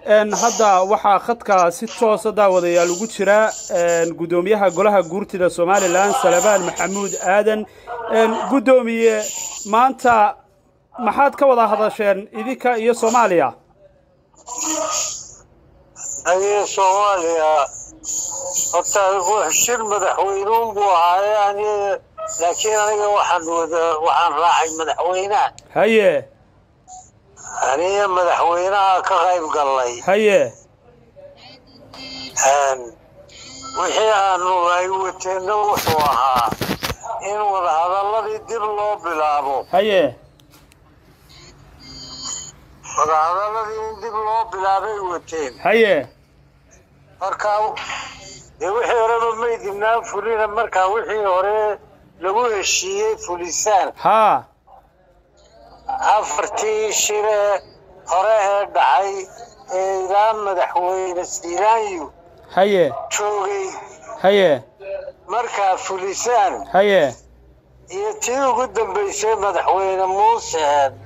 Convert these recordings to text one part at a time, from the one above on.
hadda waxaa khadka si toosa daawadayaal ugu jira guddoomiyaha golaha guurtida somalilan salabaan maxamuud aadan guddoomiye maanta maxaad ka wada hadasheen idinka iyo soomaaliya aniga soomaaliya horta shir madaxweynuun buu ahaaye aniga laakiin aniga waxaan wada waxaan raacay madaxweynaha haye aniga madaxweynaha ka qayb gallay haye wixii aanu ay wateenna wuxuu ahaa in wadahadalladii dib loo bilaabo haye wadahadalladii in dib loo bilaabay wateen haye markaa dee wixii horeba maydibnaan fulina markaa wixii hore lagu heshiiyey fulisaan haa afartii shire hore ee dhacay ee ilaa madaxweyne siiraanyu haye joogay haye markaa fulisaan haye iyo tii ugu dambaysay madaxweyne muuse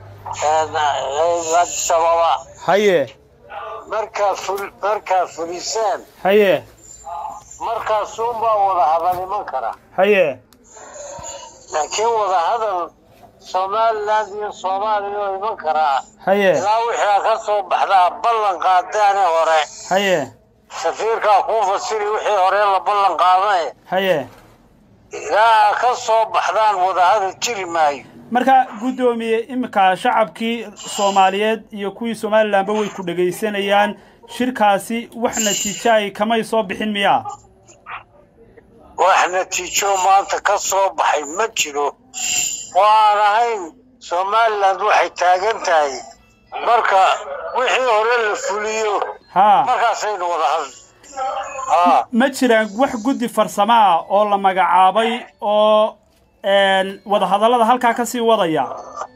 adisababa haye markaa ful markaa fulisaan haye markaasuunbaa wadahadal iman kara haye laakiin wadahadal somaliland iyo soomaaliya oo iman karaa haye ilaa wixii ka soo baxdaa ballan qaadaane hore haye safiirkaa kuu fasiri wixii hore la ballan qaadane haye ilaa ka soo baxdaan wadahadal jiri maayo marka guddoomiye iminka shacabkii soomaaliyeed iyo kuwii somalilanba way ku dhegaysanayaan shirkaasi wax natiijaay kamay soo bixin miyaa wax natiijo maanta ka soo baxay ma jiro waan ahayn somaliland waxay taagan tahay marka wixii hore la fuliyo haa markaasaynu wada hadli haa ma jiraan wax guddi farsamo ah oo la magacaabay oo wadahadallada halkaa ka sii wadaya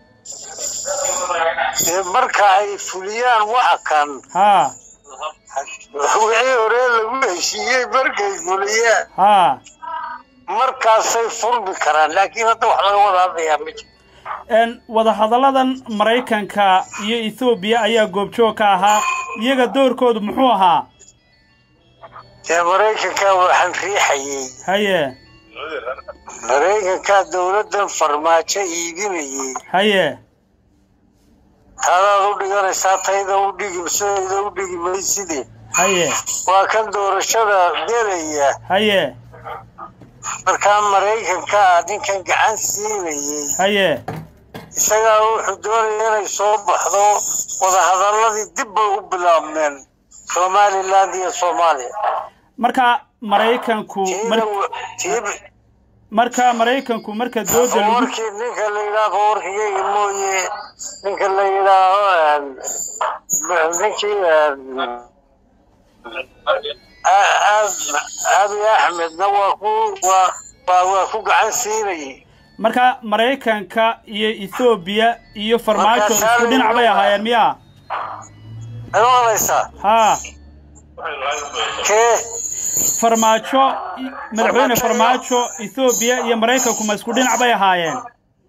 dee marka ay fuliyaan waxa kan haa wixii hore lagu heshiiyey markay fuliyaan haa markaasay furmi karaan laakiin hadda wax laga wada hadlayaa ma jiro wadahadalladan maraykanka iyo ethoobiya ayaa goobjoog ka ahaa iyaga doorkoodu muxuu ahaa dee maraykanka waxaan riixayey haye maraykankaa dowladdan farmaajo iibinayey haye taadaad u dhiganaysaa tayda u dhigi sidayda u dhigi mayside haye waa kan doorashada gelaya haye markaa maraykankaa ninkan gacan siinayey haye isagaa wuxuu doonaya inay soo baxdo wadahadalladii dib bay u bilaabmeen somaliland iyo soomaaliya marka maraykanku mar- tiib marka maraykanku marka dooda lagu warkii ninka la yidhaaho warkigayga mooye ninka la yidhaaho ninkii abi axmedna waa ku waa waa waa ku gacan siinayay marka maraykanka iyo ethoobiya iyo farmaajo Marka isku dhinac bay ahaayeen miyaa ma maqlaysaa haa kee farmaajo i- madaxweyne farmaajo ethoobiya iyo maraykanku ma isku dhinac bay ahaayeen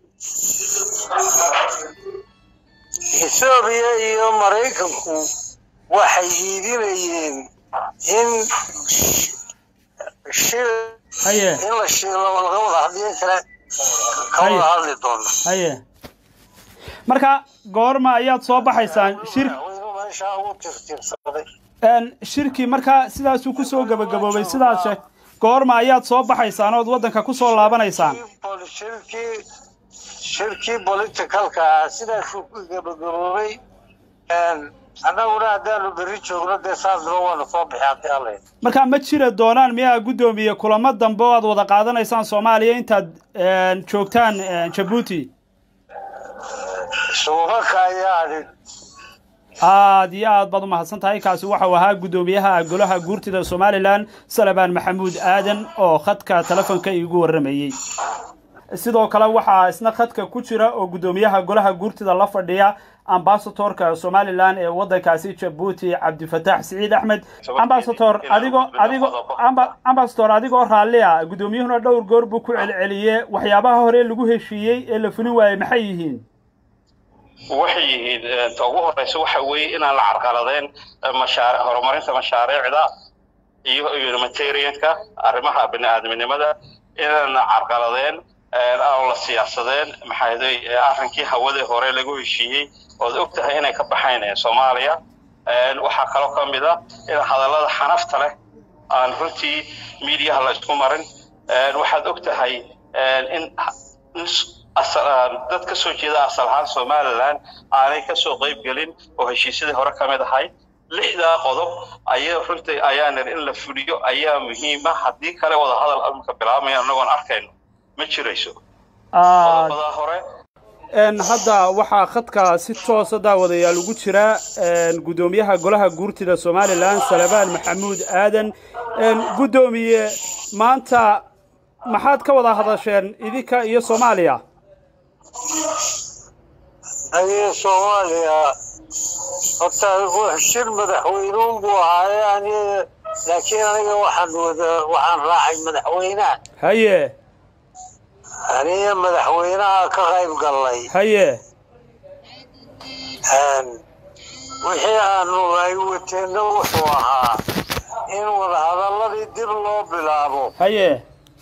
ethoobiya iyo maraykanku waxay iibinayeen in sh- shil haye in la shiilo laga wada hadliyo kale ka wada hadli doono haye marka goorma ayaad soo baxaysaan shir madaxweynuhu meeshaa ugu tirtirsaday een, shirkii markaa sidaasuu kusoo gabagaboobay sidaad sheeg goorma ayaad soo baxaysaan ood waddanka kusoo laabanaysaan shirkii shirkii politicalka ah sidaasuu ku gabagaboobay annaguna haddaanu berri joogno dee saasba waanu soo bixi haddii alla yidhi. marka ma jira doonaan miyaa guddoomiye kulamo dambe oo aad wada qaadanaysaan soomaaliya intaad een, joogtaan een, jabuuti suubaka ayaa adhin aad iyo aad baad u mahadsan tahay kaasi waxau ahaa guddoomiyaha golaha guurtida somalilan salabaan maxamuud aadan oo khadka telefonka iigu warramayey sidoo kale waxaa isna khadka ku jira oo guddoomiyaha golaha guurtida la fadhiya ambasatorka somalilan ee waddankaasi jabuuti cabdifataax siciid axmed ambasator adigoo adigoo amba- ambasator adigoo raalli ah guddoomiyuhuna dhowr goor buu ku celceliyey waxyaabaha hore lagu heshiiyey ee la fulin waayey maxay yihiin waxay yihiin ta ugu horeysa waxa weeye inaan la carqaladeen mashaaric horumarinta mashaariicda iyo humanitarianka arrimaha bini-aadminimada inaan carqaladeen aan la siyaasadeen maxaaday arrinkii hawadii hore lagu heshiiyey ood og tahay inay ka baxayn soomaaliya waxaa kaloo ka mid a in hadallada xanafta leh aan runtii miidiyaha la isku marin waxaad og tahay in dad ka soo jeeda asal ahaan somalilan aanay ka soo qayb gelin oo heshiisyadii hore ka mid ahay lixdaa qodob ayaa runtii ayaanan in la fuliyo ayaa muhiima haddii kale wadahadal amka bilaabmaya annagoon arkayno ma jirayso qodobadaa hore hadda waxaa khadka si toosa daawadayaal ugu jira guddoomiyaha golaha guurtida somalilan salabaan maxamuud aadan guddoomiye maanta maxaad ka wada hadasheen idinka iyo soomaaliya aniga soomaaliya horta shir madaxweynuun buu ahaaye aniga laakiin aniga waxaan wada waxaan raacay madaxweynaha haye aniga madaxweynaha ka qayb gallay haye wixii aanu ay wateenna wuxuu ahaa in wadahadalladii dib loo bilaabo haye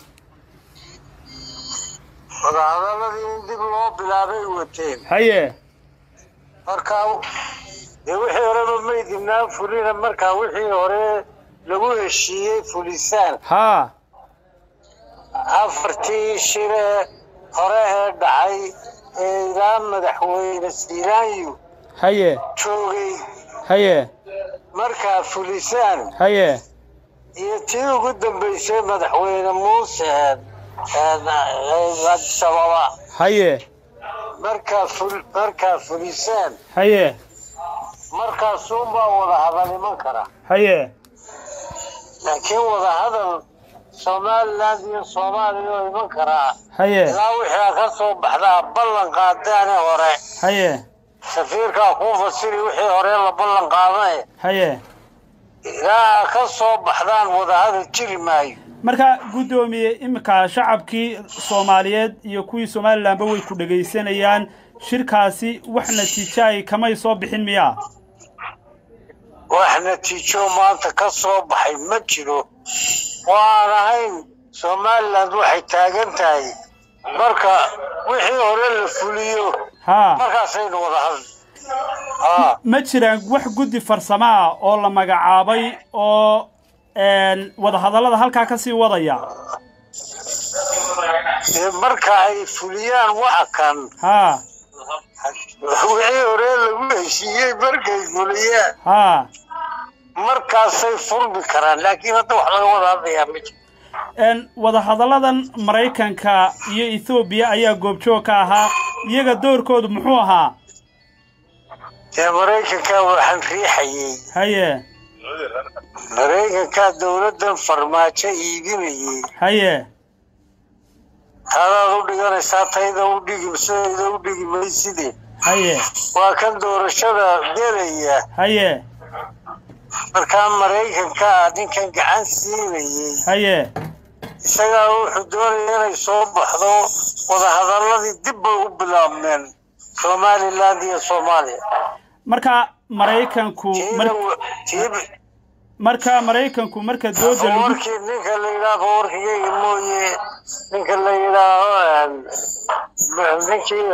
wadahadalladii in dib loo bilaabay wateen haye markaa dee wixii horeba maydinaan fulina markaa wixii hore lagu heshiiyey fulisaan haa afartii shire hore ee dhacay ee ilaa madaxweyne siiraanyu haye joogay haye markaa fulisaan haye iyo tii ugu dambaysay madaxweyne muuse addis ababa haye markaa ful markaa fulisaan haye markaasuunbaa wadahadal iman kara haye laakiin wadahadal somaliland iyo soomaaliya oo iman karaa haye ilaa wixii ka soo baxdaa ballan qaadaane hore haye safiirkaa kuu fasiri wixii hore la ballan qaadane haye ilaa ka soo baxdaan wadahadal jiri maayo marka guddoomiye iminka shacabkii soomaaliyeed iyo kuwii somalilanba way ku dhegaysanayaan shirkaasi wax natiijaay kamay soo bixin miyaa wax natiijo maanta ka soo baxay ma jiro oo aan ahayn somaliland waxay taagan tahay marka wixii hore la fuliyo haa markaasaynu wada hadli haa ma jiraan wax guddi farsamo ah oo la magacaabay oo wadahadallada halkaa ka sii wadaya dee marka ay fuliyaan waxa kan haa wixii hore lagu heshiiyey markay fuliyaan haa markaasay furmi karaan laakiin hadda wax laga wada hadlayaa ma jiro wadahadalladan maraykanka iyo ethoobiya ayaa goobjoog ka ahaa iyaga doorkoodu muxuu ahaa dee maraykanka waxaan riixayey haye maraykankaa dowladdan farmaajo iibinayey haye taadaad u dhiganaysaa tayda u dhigi sidayda u dhigi mayside haye waa kan doorashada gelaya haye markaa maraykankaa ninkan gacan siinayey haye isagaa wuxuu doonaya inay soo baxdo wadahadalladii dib bay u bilaabmeen somaliland iyo soomaaliya marka maraykanku mar- tiib marka maraykanku marka dooda lagu warkii ninka la yidhaaho warkigayga mooye ninka la yidhaaho ninkii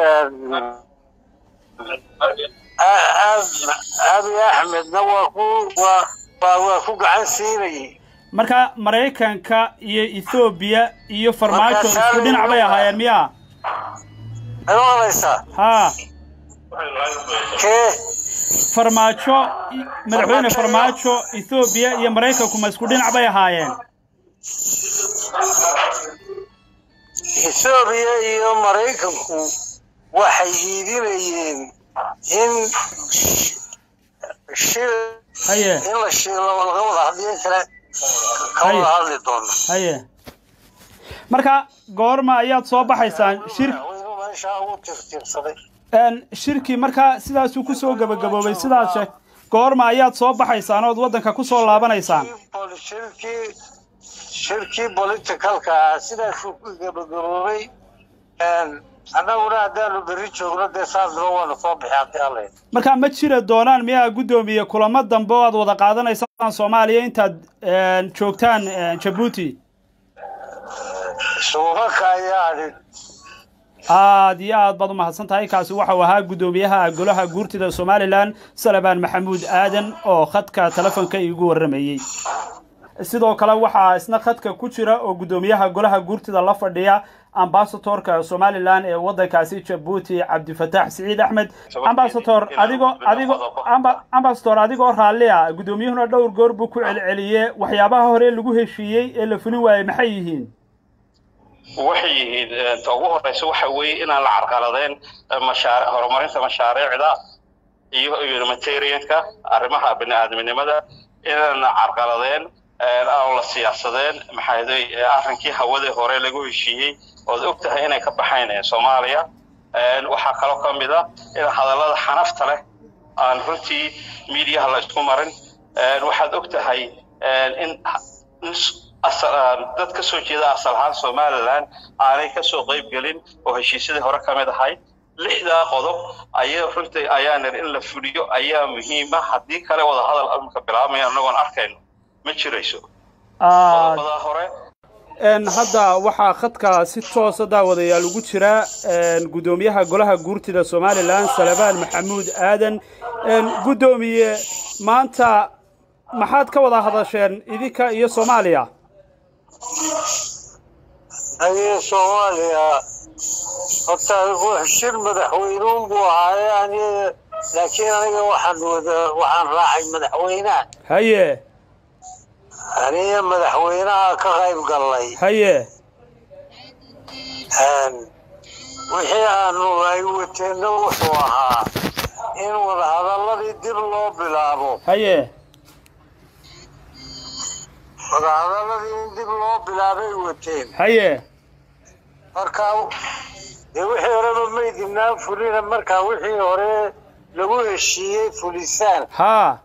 abi axmedna waa ku waa waa waa ku gacan siinayay marka maraykanka iyo ethoobiya iyo farmaajo Marka isku dhinac bay ahaayeen miyaa ma maqlaysaa haa kee farmaajo i- madaxweyne farmaajo ethoobiya iyo maraykanku ma isku dhinac bay ahaayeen ethoobiya iyo maraykanku waxay iibinayeen in shil haye in la shiilo laga wada hadliyo kale ka wada hadli doono haye marka goorma ayaad soo baxaysaan shir madaxweynuhu meeshaa ugu tirtirsaday een, shirkii markaa sidaasuu ku soo gebagaboobay sidaad sheeg goorma ayaad soo baxaysaan ood waddanka ku soo laabanaysaan shirkii shirkii politicalka ah sidaasuu ku gabagaboobay annaguna haddaanu berri joogno dee saasba waanu soo bixi haddii alla marka ma jira doonaan miyaa guddoomiye kulamo dambe oo aad wada qaadanaysaan soomaaliya intaad joogtaan jabuuti suubanka ayaa adhin aad iyo aad baad u mahadsan tahay kaasi waxau ahaa guddoomiyaha golaha guurtida somalilan salabaan maxamuud aadan oo khadka telefonka iigu warramayey sidoo kale waxaa isna khadka ku jira oo guddoomiyaha golaha guurtida la fadhiya ambasatorka somalilan ee waddankaasi jabuuti cabdifataax siciid axmed ambasator adigoo adigoo ambasator adigoo raallia guddoomiyuhuna dhowr goor buu ku celceliye waxyaabaha hore lagu heshiiyey ee la fulin waayey maxay yihiin waxay yihiin ta ugu horeysa waxa weeye inaan la carqaladeen mashaari horumarinta mashaariicda iyo humanitarianka arrimaha bini-aadminimada inaan carqaladeen aan la siyaasadeen maxaaday arrinkii hawadii hore lagu heshiiyey ood og tahay inay ka baxayn soomaaliya waxaa kaloo ka mid a in hadallada xanafta leh aan runtii miidiyaha la isku marin waxaad og tahay in dad ka soo jeeda asal ahaan somalilan aanay ka soo qayb gelin oo heshiisyadii hore ka mid ahay lixdaa qodob ayaa runtii ayaa nir in la fuliyo ayaa muhiima haddii kale wada hadal amika bilaabmaya annagoon arkayno ma jirayso qodobadaa hore hadda waxaa khadka si toosa daawadayaal ugu jira guddoomiyaha golaha guurtida somalilan salabaan maxamuud aadan guddoomiye maanta maxaad ka wada hadasheen idinka iyo soomaaliya aniga soomaaliya horta shir madaxweynuun buu ahaaye aniga laakiin aniga waxaan wada waxaan raacay madaxweynaha haye aniga madaxweynaha ka qayb gallay haye wixii aanu ay wateenna wuxuu ahaa in wadahadalladii dib loo bilaabo haye wadahadalladii in dib loo bilaabay wateen haye markaa dee wixii horeba maydinaan fulina markaa wixii hore lagu heshiiyey fulisaan haa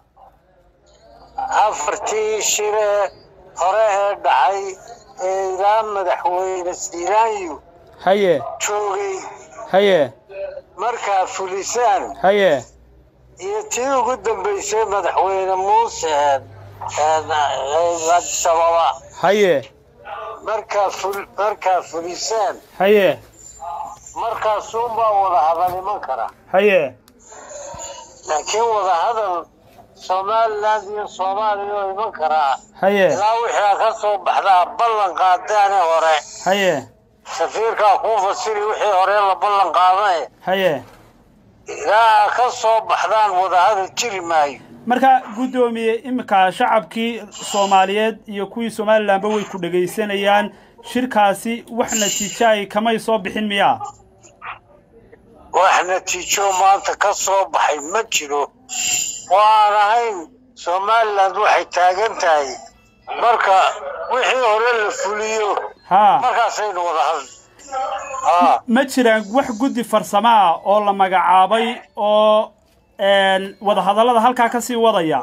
afartii shire hore ee dhacay ee ilaa madaxweyne siiraanyu haye joogay haye markaa fulisaan haye iyo tii ugu dambaysay madaxweyne muuse adisababa haye markaa ful markaa fulisaan haye markaasuunbaa wadahadal iman kara haye laakiin wadahadal somaliland iyo soomaaliya oo iman karaa haye ilaa wixii ka soo baxdaa ballan qaadaane hore haye safiirkaa kuu fasiri wixii hore la ballan qaadane haye ilaa ka soo baxdaan wadahadal jiri maayo marka guddoomiye iminka shacabkii soomaaliyeed iyo kuwii somalilanba way ku dhegaysanayaan shirkaasi wax natiijaay kamay soo bixin miyaa wax natiijo maanta ka soo baxay ma jiro waan ahayn somaliland waxay taagan tahay marka wixii hore la fuliyo haa markaasaynu wada hadli haa ma jiraan wax guddi farsamo ah oo la magacaabay oo wadahadallada halkaa ka sii wadaya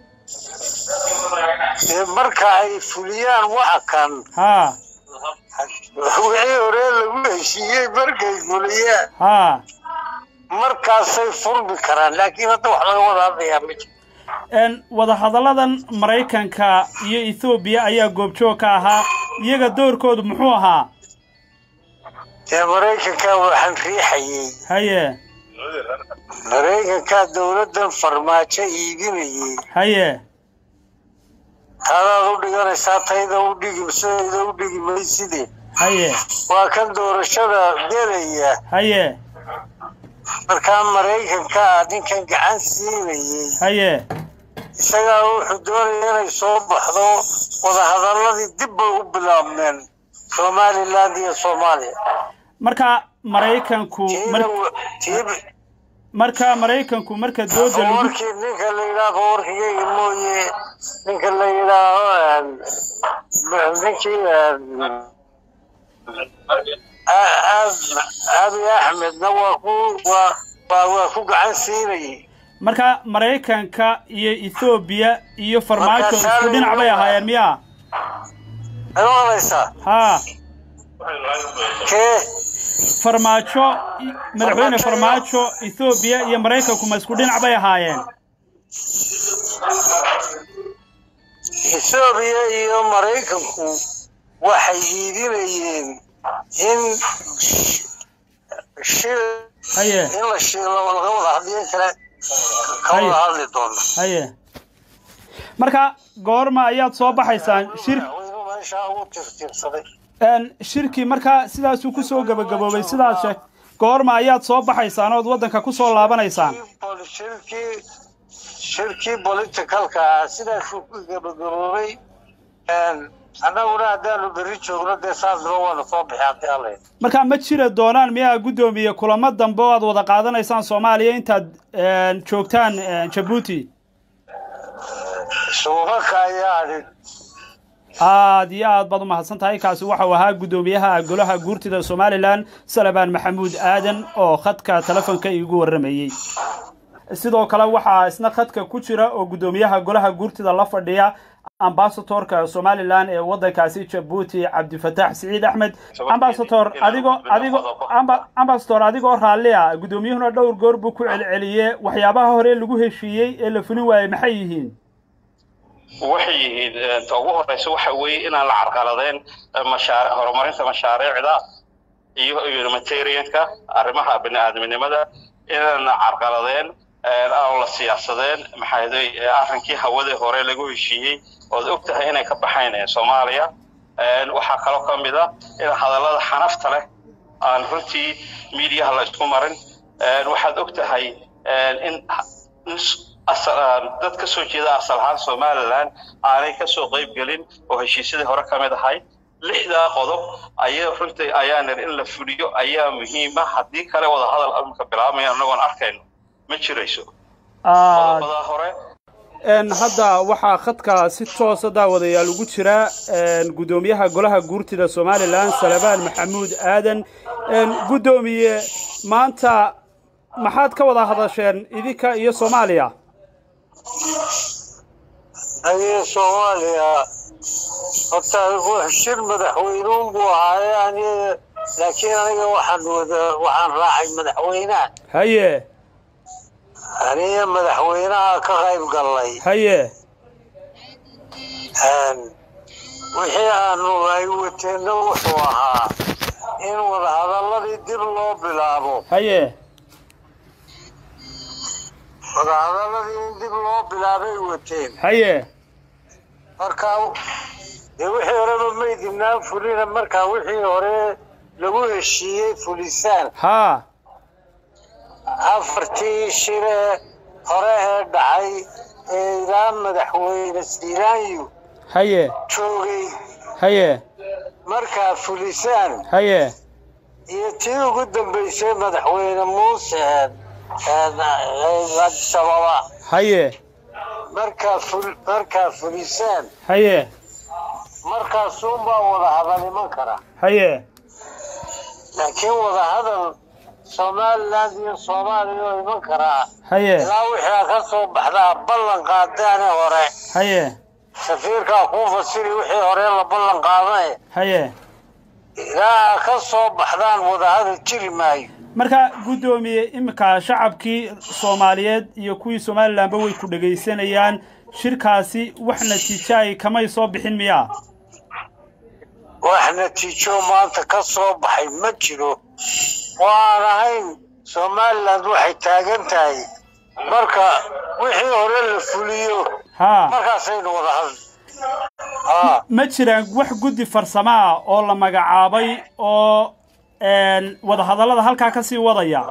dee marka ay fuliyaan waxa kan haa wixii hore lagu heshiiyey markay fuliyaan haa markaasay furmi karaan laakiin hadda wax laga wada hadlayaa ma jiro wadahadalladan maraykanka iyo ethoobiya ayaa goobjoog ka ahaa iyaga doorkoodu muxuu ahaa dee maraykanka waxaan riixayey haye maraykankaa dowladdan farmaajo iibinayey haye taadaad u dhiganaysaa tayda u dhigi sidayda u dhigi mayside haye waa kan doorashada gelaya haye markaa maraykankaa ninkan gacan siinayey haye isagaa wuxuu doonaya inay soo baxdo wadahadalladii dib bay u bilaabmeen somaliland iyo soomaaliya marka maraykanku mar- tiiba marka maraykanku marka dooda lagu warkii ninka la yidhaaho warkigayga mooye ninka la yidhaaho ninkii abi axmedna waa ku waa waa waa ku gacan siinayay marka maraykanka iyo ethoobiya iyo farmaajo Marka isku dhinac bay ahaayeen miya ma maqlaysaa haa kee farmaajo madaxweyne farmaajo ethoobiya iyo maraykanku ma isku dhinac bay ahaayeen ethoobiya iyo maraykanku waxay iidinayeen in shil haye in la shiilo laga wada hadliyo kale ka Haye. wada hadli doono haye marka goorma ayaad soo baxaysaan shir madaxweynuhu meeshaa ugu tirtirsaday een, shirkii markaa sidaasuu kusoo gabagaboobay sidaad sheeg goorma ayaad soo baxaysaan ood waddanka kusoo laabanaysaan shirkii shirkii politicalka ah sidaasuu ku gabagaboobay annaguna haddaanu berri joogno dee saasba waanu soo bixi haddii alla yidhi. marka ma jira doonaan miyaa guddoomiye kulamo dambe oo aad wada qaadanaysaan soomaaliya intaad een, joogtaan een, jabuuti suubaka ayaa adhin aad iyo aad baad u mahadsan tahay kaasi waxau ahaa guddoomiyaha golaha guurtida somalilan salabaan maxamuud aadan oo khadka telefonka iigu warramayey sidoo kale waxaa isna khadka ku jira oo guddoomiyaha golaha guurtida la fadhiya ambasatorka somalilan ee waddankaasi jabuuti cabdifataax siciid axmed ambasator adigoo adigoo amba- ambasator adigoo raallia guddoomiyuhuna dhowr goor buu ku celceliyey waxyaabaha hore lagu heshiiyey ee la fulin waayey maxay yihiin waxay yihiin eh, ta ugu horeysa waxa weeye inaan la carqaladeen eh, mashaariic horumarinta mashaariicda iyo humanitarianka arrimaha bini'aadminimada inaan carqaladeen eh, aan la siyaasadeen maxaa yeelay eh, arrinkii hawadii hore lagu heshiiyey ood og tahay inay ka baxayn eh, soomaaliya Eh, waxaa kaloo ka mid a in hadallada xanafta leh aan runtii miidiyaha la isku marin Eh, waxaad og tahay eh, in in asal dad ka soo jeeda asal ahaan somalilan aanay ka soo qayb gelin oo heshiisyadii hore ka mid ahay lixdaa qodob ayaa runtii ayaa nir in la fuliyo ayaa muhiima haddii kale wadahadal amka bilaabmaya annagoon arkayno ma jirayso aad qodobadaa hore een hadda waxaa khadka si toosa daawadayaal ugu jira een guddoomiyaha golaha guurtida somalilan salabaan maxamuud aadan een guddoomiye maanta maxaad ka wada hadasheen idinka iyo soomaaliya aniga soomaaliya horta wax shir madaxweynuun buu ahaaye aniga laakiin aniga waxaan wada waxaan raacay madaxweynaha haye aniga madaxweynaha ka qayb gallay haye wixii aanu ay wateenna wuxuu ahaa in wadahadalladii dib loo bilaabo haye wadahadalladii in dib loo bilaabay wateen haye markaa dee wixii horeba maydinaan fulina markaa wixii hore lagu heshiiyey fulisaan haa afartii shire hore ee dhacay ee ilaa madaxweyne siiraanyu haye joogay haye markaa fulisaan haye iyo tii ugu dambaysay madaxweyne muuse addis ababa haye markaa ful markaa fulisaan haye markaasuunbaa wadahadal iman kara haye laakiin wadahadal somaliland iyo soomaaliya oo iman karaa haye ilaa wixii ka soo baxdaa ballan qaadaane hore haye safiirkaa kuu fasiri wixii hore la ballan qaadane haye ilaa ka soo baxdaan wadahadal jiri maayo marka guddoomiye iminka shacabkii soomaaliyeed iyo kuwii somalilanba way ku dhegaysanayaan shirkaasi wax natiijaay kamay soo bixin miyaa wax natiijo maanta ka soo baxay ma jiro oo aan ahayn somaliland waxay taagan tahay marka wixii hore la fuliyo haa markaasaynu wada hadli haa ma jiraan wax guddi farsamo ah oo la magacaabay oo een, wadahadallada halkaa ka sii wadaya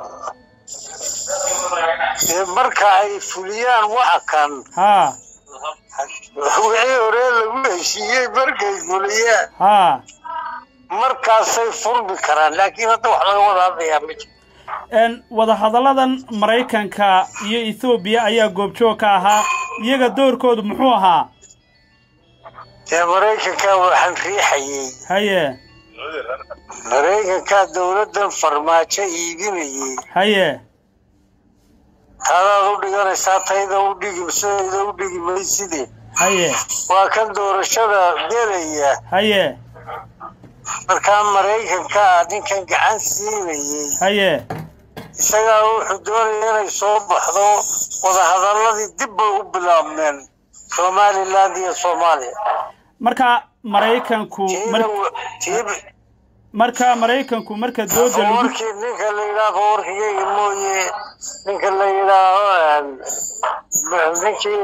dee marka ay fuliyaan waxa kan haa wixii hore lagu heshiiyey markay fuliyaan haa markaasay furmi karaan laakiin hadda wax laga wada hadlayaa ma jiro een, wadahadalladan maraykanka iyo ethoobiya ayaa goobjoog ka ahaa iyaga doorkoodu muxuu ahaa dee maraykanka waxaan riixayey haye maraykanka dowladdan farmaajo iibinayey haye taadaad u dhiganaysaa tayda u dhigi sidayda u dhigi mayside haye waa kan doorashada gelaya haye markaa maraykanka ninkan gacan siinayey haye isagaa wuxuu doonaya inay soo baxdo wadahadaladii dib bay u bilaabmeen somaliland iyo soomaaliya marka maraykanku mar- tiiba marka maraykanku marka dooda lagu warkii ninka la yidhaaho warkigeyga mooye ninka la yidhaaho ninkii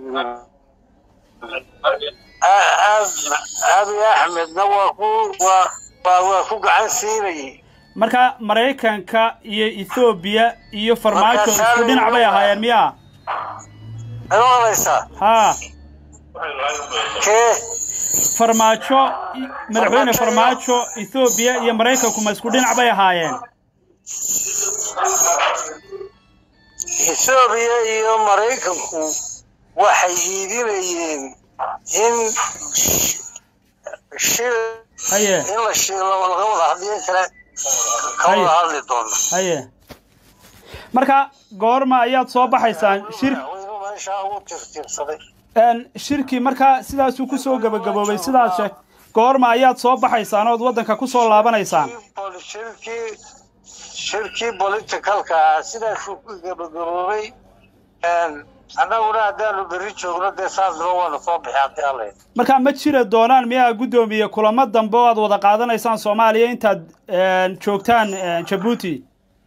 abi axmedna waa ku waa waa waa ku gacan siinayay marka maraykanka iyo ethoobiya iyo farmaajo Marka isku dhinac bay ahaayeen miya ma maqlaysaa ha kee farmaajo i- madaxweyne farmaajo ethoobiya iyo maraykanku ma isku dhinac bay ahaayeen etoobiya iyo maraykanku waxay iidinayeen in shil haye in la shiilo laga wada hadliyo kale ka Haye. wada hadli doono haye marka goorma ayaad soo baxaysaan shir madaxweynuhu meeshaa ugu tirtirsaday een, shirkii markaa sidaasuu kusoo gabagaboobay sidaad sheeg goorma ayaad soo baxaysaan ood waddanka kusoo laabanaysaan shirkii shirkii politicalka ah sidaasuu ku gabagaboobay annaguna haddaanu berri joogno dee saasba waanu soo bixi haddii alla yidhi. marka ma jira doonaan miyaa guddoomiye kulamo dambe oo aad wada qaadanaysaan soomaaliya intaad een, joogtaan een, jabuuti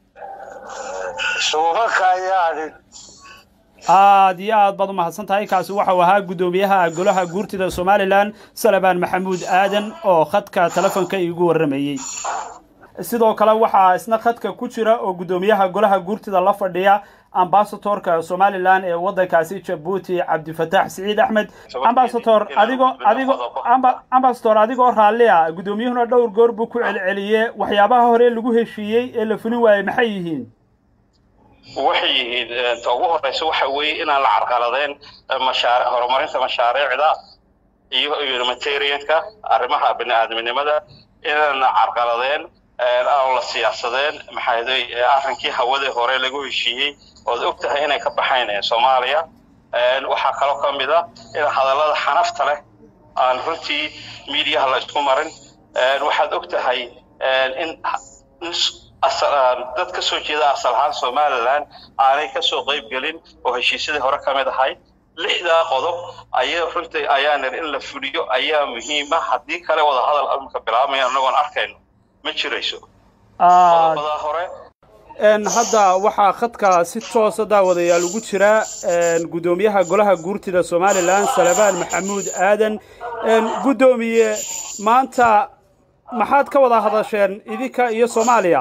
suubaka ayaa adhin aad iyo aad baad u mahadsan tahay kaasi waxau ahaa guddoomiyaha golaha guurtida somalilan salabaan maxamuud aadan oo khadka telefonka iigu warramayey sidoo kale waxaa isna khadka ku jira oo guddoomiyaha golaha guurtida la fadhiya ambasatorka somalilan ee waddankaasi jabuuti cabdifataax siciid axmed ambasator adigoo adigoo amba- ambasator adigoo raallia guddoomiyuhuna dhowr goor buu ku celceliyey waxyaabaha hore lagu heshiiyey ee la fulin waayey maxay yihiin waxay yihiin eh, ta ugu horeysa waxa weeye inaan la carqaladeen eh, mashaari horumarinta mashaariicda iyo humanitarianka arrimaha bini'aadminimada inaan la carqaladeen eh, aan la siyaasadeen maxaa yeelay eh, arrinkii hawadii hore lagu heshiiyey ood og tahay inay ka baxayn eh, soomaaliya Eh, waxaa kaloo ka mid ah in hadallada xanafta leh aan runtii miidiyaha la isku marin Eh, waxaad og tahay eh, in in asal ah, dad ka soo jeeda asal ahaan somaliland aanay ka soo qayb gelin oo heshiisyadii hore ka mid ahay lixdaa qodob ayaa runtii ayaa nir in la fuliyo ayaa muhiima haddii kale wada hadal imika bilaabmaya anagoon arkayno ma jirayso aad qodobadaa hore een hadda waxaa khadka si toosa daawadayaal ugu jira een guddoomiyaha golaha guurtida somalilan salabaan maxamuud aadan een guddoomiye maanta maxaad ka wada hadasheen idinka iyo soomaaliya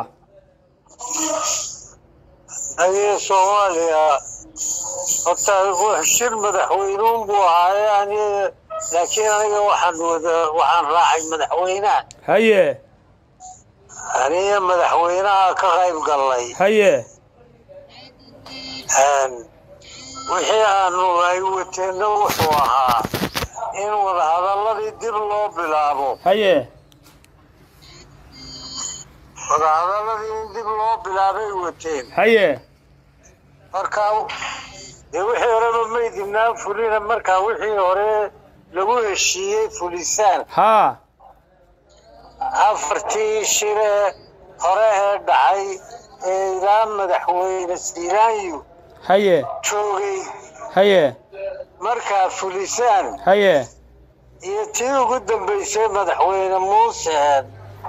aniga soomaaliya horta adigu shir madaxweynuun buu ahaaye aniga laakiin aniga waxaan wada waxaan raacay madaxweynaha haye aniga madaxweynaha ka qayb gallay haye wixii aanu ay wateenna wuxuu ahaa in wadahadaladii dib loo bilaabo haye wadahadaladii in dib loo bilaabay wateen haye markaa dee wixii horeba maydinaan fulina markaa wixii hore lagu heshiiyey fulisaan haa afartii shire hore ee dhacay ee ilaa madaxweyne siiraanyu haye joogay haye markaa fulisaan haye iyo tii ugu dambaysay madaxweyne muuse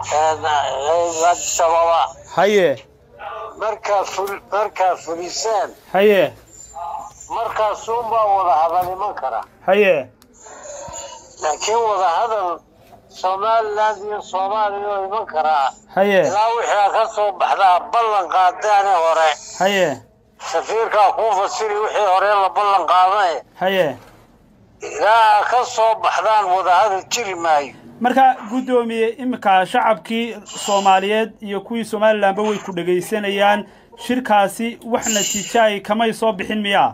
addis ababa haye markaa ful markaa fulisaan haye markaasuunbaa wada hadal iman kara haye laakiin wada hadal somaliland iyo soomaaliya oo iman karaa haye ilaa wixii ka soo baxdaa ballan qaadaane hore haye safiirkaa kuu fasiri wixii hore la ballan qaadane haye ilaa ka soo baxdaan wadahadal jiri maayo marka guddoomiye iminka shacabkii soomaaliyeed iyo kuwii somalilanba way ku dhegaysanayaan shirkaasi wax natiijaay kamay soo bixin miyaa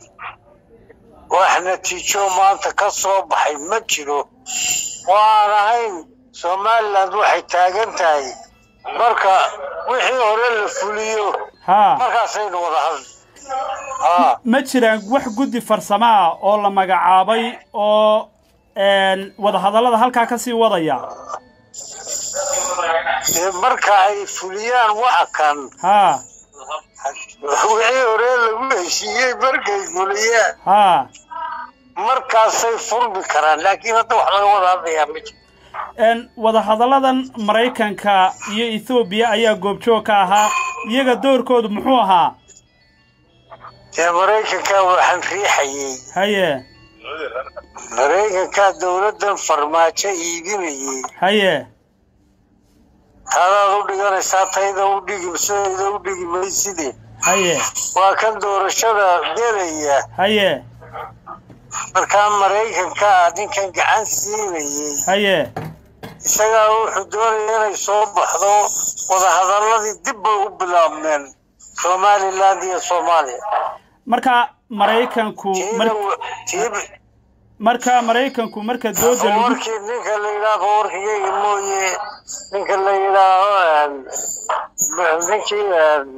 wax natiijo maanta ka soo baxay ma jiro oo aan ahayn somaliland waxay taagan tahay marka wixii hore la fuliyo haa markaasaynu wada hadli haa ma jiraan wax guddi farsamo ah oo la magacaabay oo een, wadahadallada halkaa ka sii wadaya dee marka ay fuliyaan waxa kan haa wixii hore lagu heshiiyey markay fuliyaan haa markaasay furmi karaan laakiin hadda wax laga wada hadlayaa ma jiro n wadahadalladan maraykanka iyo ethoobiya ayaa goobjoog ka ahaa iyaga doorkoodu muxuu ahaa dee maraykanka waxaan riixayey haye maraykanka dowladdan farmaajo iibinayey haye taadaad u dhiganaysaa tayda u dhigi sidayda u dhigi mayside haye waa kan doorashada gelaya haye markaa maraykanka ninkan gacan siinayey haye isagaa wuxuu doonaya inay soo baxdo wadahadalladii dib bay u bilaabmeen somaliland iyo soomaaliya marka maraykanku mar tiina tii marka maraykanku marka dooda lagu warkii ninka la yidhaaho warkigayga mooye ninka la yidhaaho ninkii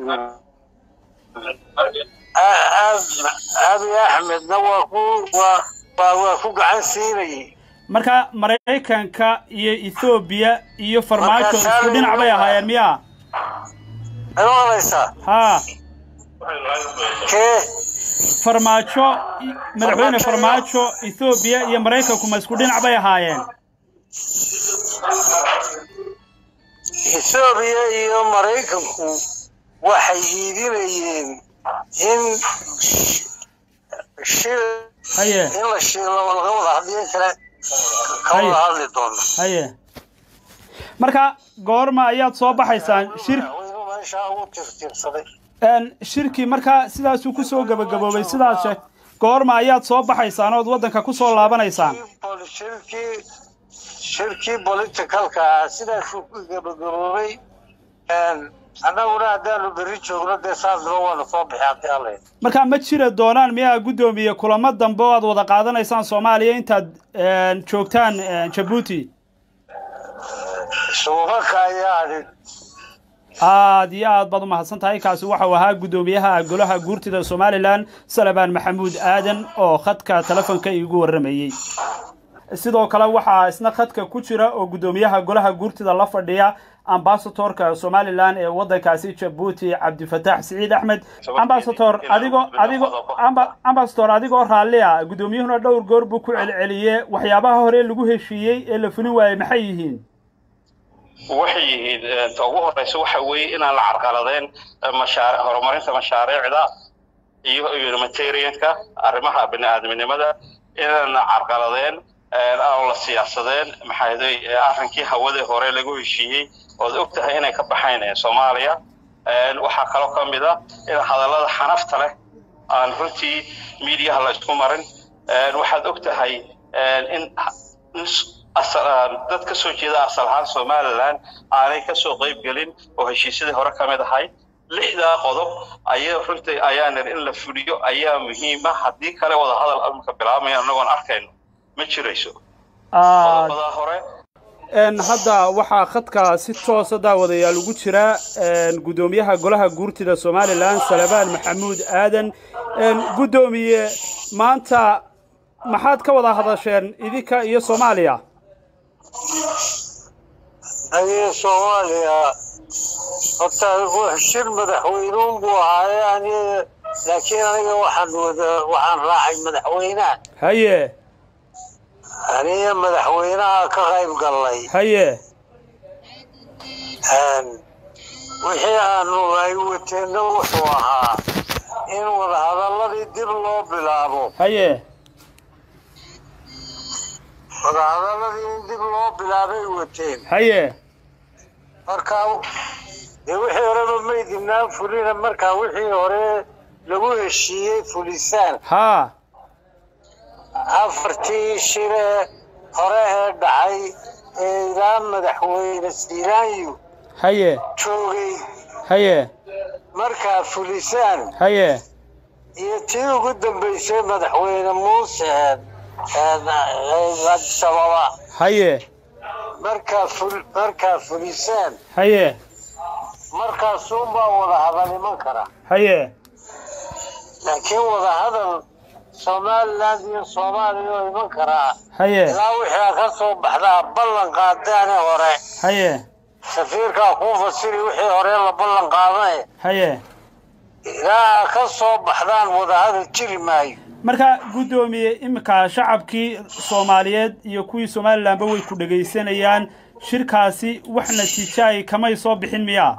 abi axmedna waa ku waa waa waa ku gacan siinayay marka maraykanka iyo ethoobiya iyo farmaajo Marka isku dhinac bay ahaayeen miya ma maqlaysaa haa kee farmaajo i- madaxweyne farmaajo ethoobiya iyo maraykanku ma isku dhinac bay ahaayeen ethoobiya iyo maraykanku waxay iibinayeen in sh- shil haye in la shiilo laga wada hadliyo kale ka Haye. wada hadli doono haye marka goorma ayaad soo baxaysaan shir madaxweynuhu meeshaa ugu tirtirsaday n shirkii markaa sidaasuu kusoo gabagaboobay sidaas sheeg goorma ayaad soo baxaysaan ood waddanka kusoo laabanaysaan Pol- shirkii shirkii politicalka ah sidaasuu ku gabagaboobay annaguna haddaanu berri joogno dee saasba waanu soo bixi haddii alla yidhi. marka ma jira doonaan miyaa guddoomiye kulamo dambe oo aad wada qaadanaysaan soomaaliya intaad n, joogtaan n, jabuuti suubaka ayaa adhin aad iyo aad baad u mahadsan tahay kaasi waxau ahaa guddoomiyaha golaha guurtida somalilan salabaan maxamuud aadan oo khadka telefonka iigu warramayey sidoo kale waxaa isna khadka ku jira oo guddoomiyaha golaha guurtida la fadhiya ambasatorka somalilan ee waddankaasi jabuuti cabdifataax siciid axmed ambasator adigoo adigoo amba- ambasator adigoo raallia guddoomiyuhuna dhowr goor buu ku celceliyey waxyaabaha hore lagu heshiiyey ee la fulin waayey maxay yihiin waxay yihiin eh, ta ugu horeysa waxa weeye inaan la carqaladeen eh, mashaari horumarinta mashaariicda iyo humanitarianka arrimaha bini'aadminimada inaan la carqaladeen eh, aan la siyaasadeen maxaa yeelay eh, arrinkii hawadii hore lagu heshiiyey ood og tahay inay ka baxayn eh, soomaaliya Eh, waxaa kaloo ka mid a in hadallada xanafta leh aan runtii miidiyaha la isku marin Eh, waxaad og tahay eh, in in s- asal ah, dad ka soo jeeda asal ahaan somaliland aanay ka soo qayb gelin oo heshiisyadii hore ka mid ahay lixdaa qodob ayaa runtii ayaa nir in la fuliyo ayaa muhiima haddii kale wada hadal imika bilaabmaya annagoon arkayno ma jirayso aad qodobadaa hore n hadda waxaa khadka si toosa daawadayaal ugu jira n guddoomiyaha golaha guurtida somalilan salabaan maxamuud aadan n guddoomiye maanta maxaad ka wada hadasheen idinka iyo soomaaliya aniga soomaaliya horta wax shir madaxweynuun buu ahaaye aniga laakiin aniga waxaan wada waxaan raacay madaxweynaha haye aniga madaxweynaha ka qayb gallay haye wixii aanu ay wateenna wuxuu ahaa in wadahadalladii dib loo bilaabo haye wadahadalladii in dib loo bilaabay wateen haye markaa dee wixii horeba maydinaan fulina markaa wixii hore lagu heshiiyey fulisaan haa afartii shire hore ee dhacay ee ilaa madaxweyne siiraanyu haye joogay haye markaa fulisaan haye iyo tii ugu dambaysay madaxweyne muuse addis ababa haye markaa ful markaa fulisaan haye markaasuunbaa wada hadal iman kara haye laakiin wada hadal somaliland iyo soomaaliya oo iman karaa haye ilaa wixii ka soo baxdaa ballan qaadaane hore haye safiirkaa kuu fasiri wixii hore la ballan qaadane haye ilaa ka soo baxdaan wadahadal jiri maayo marka guddoomiye iminka shacabkii soomaaliyeed iyo kuwii somalilanba way ku dhegaysanayaan shirkaasi wax natiijaay kamay soo bixin miyaa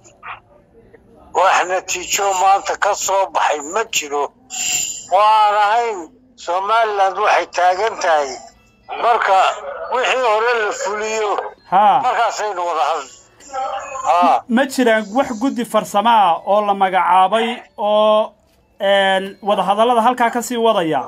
wax natiijo maanta ka soo baxay ma jiro waan ahayn somaliland waxay taagan tahay marka wixii hore la fuliyo haa markaasaynu wada hadli haa ma jiraan wax guddi farsamo ah oo la magacaabay oo wadahadallada halkaa ka sii wadaya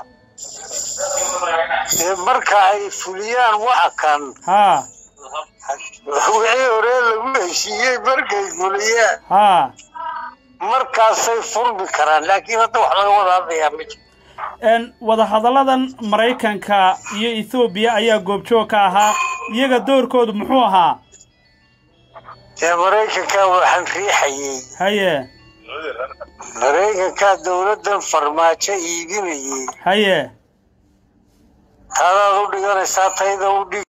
dee marka ay fuliyaan waxa kan haa wixii hore lagu heshiiyey markay fuliyaan haa markaasay furmi karaan laakiin hadda wax laga wada hadlayaa ma jiro wadahadalladan maraykanka iyo ethoobiya ayaa goobjoog ka ahaa iyaga doorkoodu muxuu ahaa dee maraykankaa waxaan riixayey haye maraykankaa dowladdan farmaajo iibinayey haye taadaad u dhiganaysaa tayda u dhig